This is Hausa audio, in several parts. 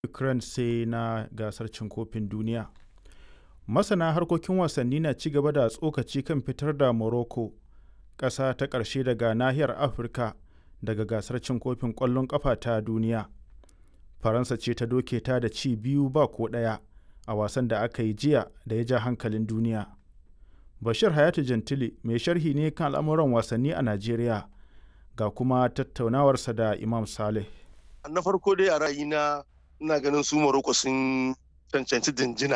Ukraine sai na gasar cin kofin duniya. Masana harkokin wasanni na ci gaba da tsokaci kan fitar da Morocco ƙasa ta ƙarshe daga nahiyar Afirka daga gasar cin kofin ƙwallon ƙafa ta duniya. Faransa ce ta doke ta da ci biyu ba ko ɗaya a wasan da aka yi jiya da ya ja hankalin duniya. Bashir Hayatu Jantili mai sharhi ne kan al'amuran wasanni a Najeriya ga kuma tattaunawarsa da Imam Saleh. Na farko dai a ra'ayina ina ganin su Morocco sun cancanci dinjina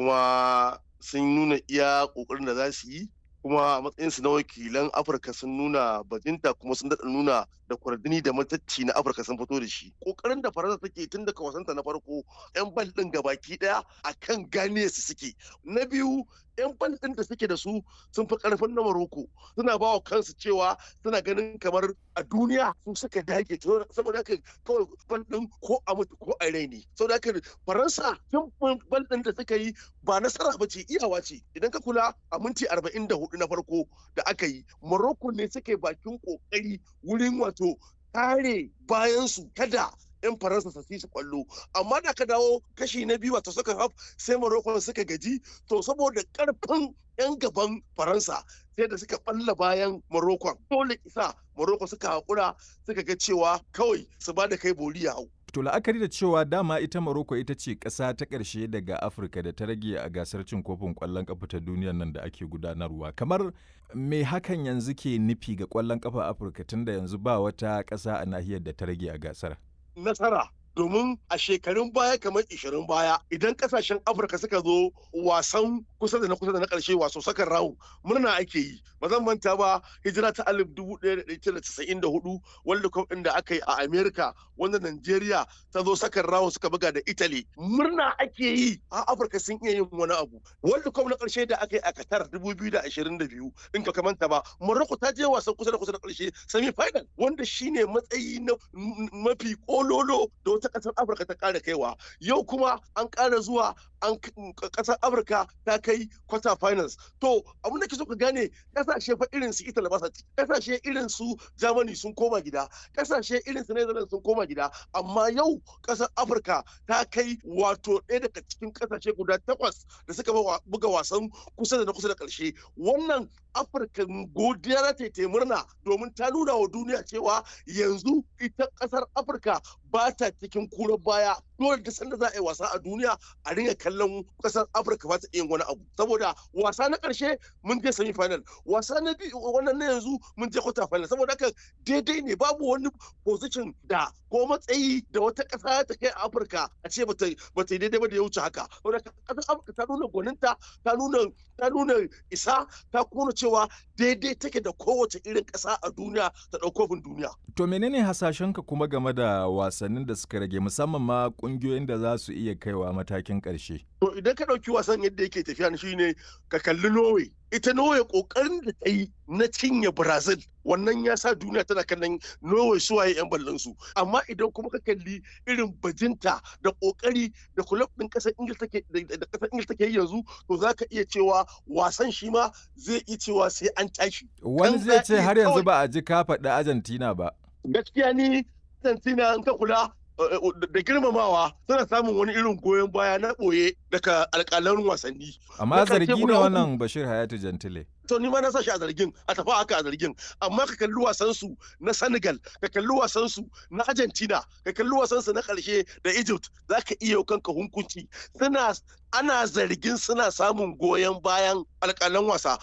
kuma sun nuna iya ƙoƙarin da za su yi kuma a matsayinsu na wakilan Afirka sun nuna bajinta kuma sun daɗa nuna da kwardini da matacci na Afirka sun fito da shi. Ƙoƙarin da Faransa take tun daga wasanta na farko 'yan bal ɗin gabaki ɗaya a kan gane su suke. Na biyu 'yan bal ɗin da suke da su sun fi ƙarfin na Maroko suna ba wa kansu cewa suna ganin kamar a duniya su suka dage saboda haka kawai bal ɗin ko a mutu ko a rai ne. Saboda haka Faransa tun bal ɗin da suka yi ba nasara ba ce iyawa ce idan ka kula a minti arba'in da hudu na farko da aka yi Morocco ne suke bakin kokari wurin wato kare bayansu kada 'yan faransa su su kwallo amma da ka dawo kashi na biyu wato suka haf sai morocco suka gaji to saboda karfin 'yan gaban faransa sai da suka balla bayan morocco dole isa morocco suka haƙura suka ga cewa kawai su ba da kai bori ya hau To la'akari da cewa dama ita Morocco ita ce ƙasa ta ƙarshe daga Afirka da ta rage a gasar cin kofin ƙwallon ƙafa ta duniyar nan da ake gudanarwa. Kamar me hakan yanzu ke nufi ga ƙwallon ƙafa Afirka tunda yanzu ba wata ƙasa a nahiyar da ta rage a gasar? Nasara domin a shekarun baya kamar 20 baya idan kasashen afirka suka zo wasan kusa da na kusa da na karshe waso sakan rawu murna ake yi ba zan manta ba hijira ta alif dubu ɗaya da ɗaya casa'in da hudu world cup ɗin da aka yi a america wanda nigeria ta zo sakan rawu suka buga da italy murna ake yi a afirka sun iya yin wani abu world cup na karshe da aka yi a qatar dubu biyu da ashirin da biyu in ka manta ba morocco ta je wasan kusa da kusa da karshe semi final wanda shine matsayi na mafi kololo da wata kasar afirka ta kara kaiwa yau kuma an kara zuwa an kasar afirka ta kai quarter finals to abin da ke so ka gane kasashe fa irin su italy ba kasashe irin su germany sun koma gida kasashe irin su netherlands sun koma gida amma yau kasar afirka ta kai wato ɗaya daga cikin kasashe guda takwas da suka buga wasan kusa da na kusa da ƙarshe wannan afirka godiya ta ta murna domin ta nuna wa duniya cewa yanzu ita ƙasar afirka ba ta cikin kurar baya dole da sanda za a yi wasa a duniya a ringa kallon kasar afirka ba ta yin wani abu saboda wasa na karshe mun je semi final wasa na biyu wannan na yanzu mun je quarter final saboda haka daidai ne babu wani position da ko matsayi da wata kasa ta kai a afirka a ce bata bata daidai ba da ya wuce haka saboda kasar afirka ta nuna gwaninta ta nuna ta nuna isa ta nuna cewa daidai take da kowace irin kasa a duniya ta ɗaukofin duniya to menene hasashenka kuma game da wasannin da suka rage musamman ma kungiyoyin da za su iya kaiwa matakin ƙarshe. To idan ka ɗauki wasan yadda yake tafiya shi ne ka kalli Norway. Ita Norway ƙoƙarin da ta yi na cinye Brazil wannan ya sa duniya tana kallon Norway suwaye 'yan ballon su. Amma idan kuma ka kalli irin bajinta da ƙoƙari da kulab ɗin ƙasar Ingil take da ƙasar Ingil take yanzu to za ka iya cewa wasan shi ma zai iya cewa sai an tashi. Wani zai ce har yanzu ba a ji ka faɗi Argentina ba. Gaskiya ni Argentina in ka kula da girmamawa suna samun wani irin goyon baya na ɓoye daga alƙalan wasanni. Amma zargi ne wannan Bashir Hayatu Jantile. To ni ma na sashi a zargin a tafi haka a zargin amma ka kalli wasan su na Senegal ka kalli wasan su na Argentina ka kalli wasan su na ƙarshe da Egypt za ka iya kanka hunkunci suna ana zargin suna samun goyon bayan alƙalan wasa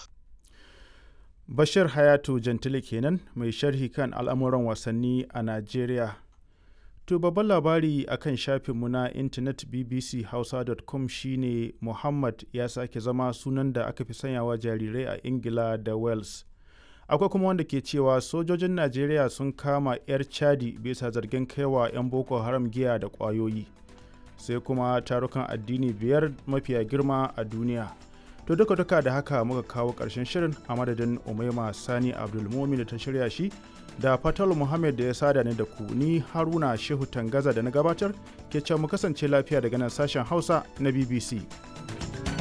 Bashir Hayatu Jantile kenan mai sharhi kan al'amuran wasanni a Najeriya. To babban labari a kan shafinmu na intanet bbchausa.com shine Muhammad ya sake zama sunan da aka fi sanyawa jarirai a Ingila da Wales. Akwai kuma wanda ke cewa sojojin Najeriya sun kama 'yar Chadi bisa zargin kaiwa 'yan Boko Haram giya da ƙwayoyi. Sai kuma tarukan addini biyar mafiya girma a duniya. To duka duka da haka muka kawo ƙarshen shirin a madadin Umaima Sani Abdulmumin da ta shirya shi da Fatal Muhammad da ya sada ni da ku ni Haruna Shehu Tangaza da na gabatar ke can mu kasance lafiya daga nan sashen Hausa na BBC.